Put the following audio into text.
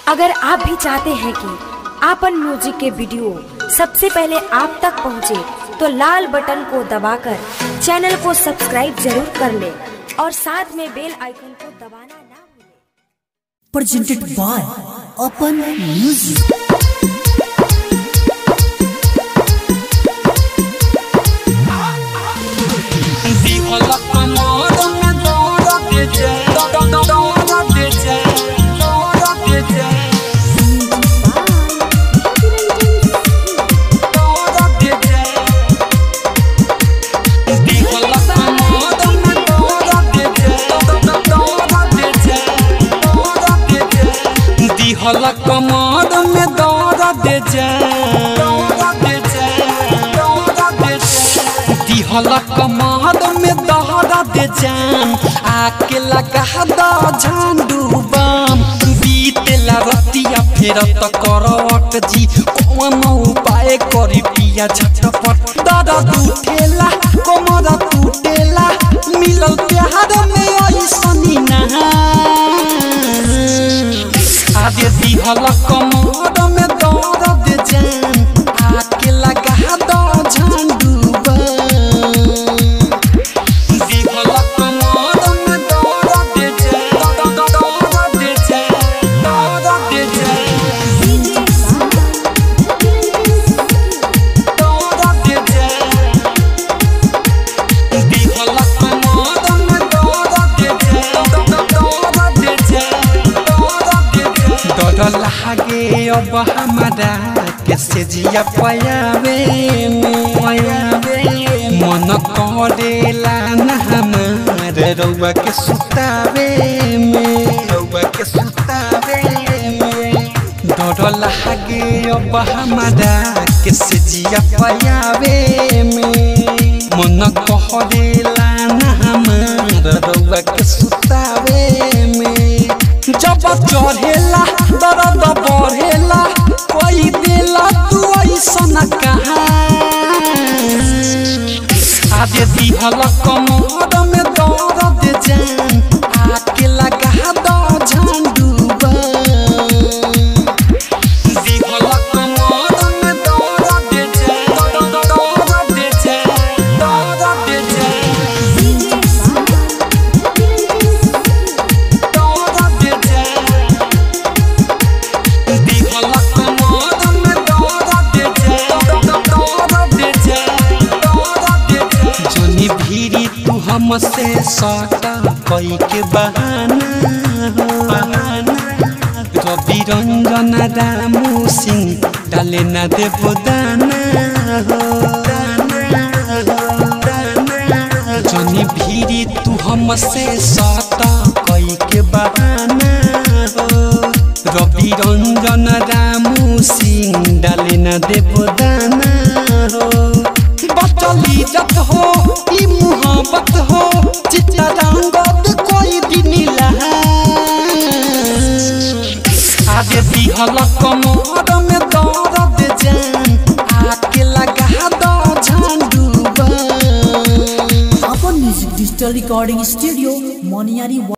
अगर आप भी चाहते हैं कि आपन म्यूजिक के वीडियो सबसे पहले आप तक पहुंचे, तो लाल बटन को दबाकर चैनल को सब्सक्राइब जरूर कर ले और साथ में बेल आइकन को दबाना ना भूलें। presented by Open Music. दिहल कमर में दौड़ दे दिहल कमर में दौड़ दे जान आके लगा द झंडू बम बीतेला रतिया फेर त करवट जी कौन उपाय करी पिया झटपट दर्द उठेला कमर टूटेला मिलल प्यार में ऐसनी ना आदे दिहल कमर में दर्द जान आके लगा द झंडू दिहल कमर में दर्द जान दर्द जान दर्द जान दर्द जान दिहल कमर में दर्द जान दर्द जान डर लागे अब हमारा कैसे जिया पयावे में पयावे मन करेला न हमार रउआ के सुतावे में रउआ के सुतावे में डर लागे अब हमारा कैसे जिया पयावे में मन करेला न हमार रउआ के सुतावे में जब चढ़ेला दर्द बढ़ेला कोई देला तू ऐसन कहा आदे दिहल कमर में दर्द जान आके लगा द झंडू दिहल कमर में दर्द जान दर्द जान दर्द जान जनी भीरी तू हमसे सटा कई के बहाना हो बहाना रवि रंजन रामू सिंह डाले न देव दाना हो दाना हो दाना जनी भीरी तू हमसे सटा कई के बहाना हो रवि रंजन रामू सिंह डाले न देव दाना हो बचली जत हो ई मुहब्बत हो चित्तरंगत कोई भी नीला आगे दिहल कमर में दर्द जान आके लगा द Zandu Open Music Digital Recording Studio, Moniari